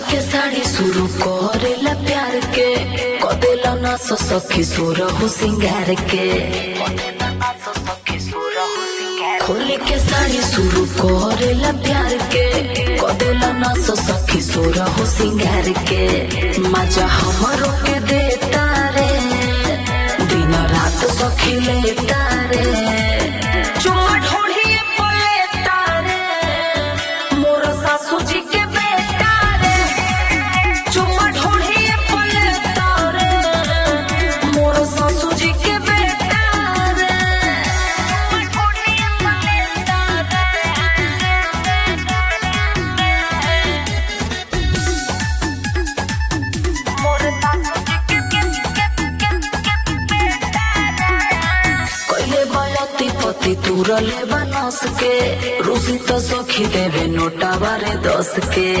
के साड़ी शुरू करेला प्यार के कदेला ना सो सखी सोर हो सिंगार के खोले के साड़ी शुरू करेला प्यार के कदेला ना सो सखी सोर हो सिंगार के मजा हमरो के देता रे दिन रात सखी लेता रे चुम्मा ढोढ़िए पलेता रे मोर सासू जी के बेटा रे चुम्मा ढोढ़िए पलेता रे मोर सासू जी के बेटा रे ढोढ़िए पलेता कैले बलती पति तुरले बनस के रूसी तो सखी देवे नोटा बारे दस के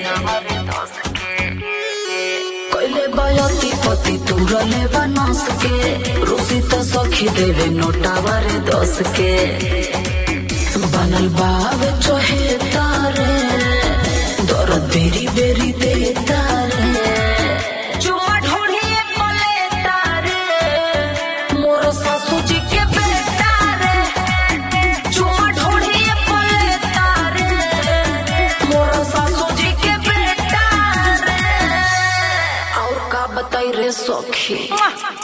कैले बलती पति तुरले बनस के रूसी तो सखी देवे नोटा बारे दस के बनल बाब चहे तारे दर्द बेरी बेरी दे तारे चुम्मा ढोढ़िए पले तारे मोर सासू जी के बेटा रे चुम्मा ढोढ़िए पले तारे मोर सासू जी के बेटा रे और का बताई रे सखी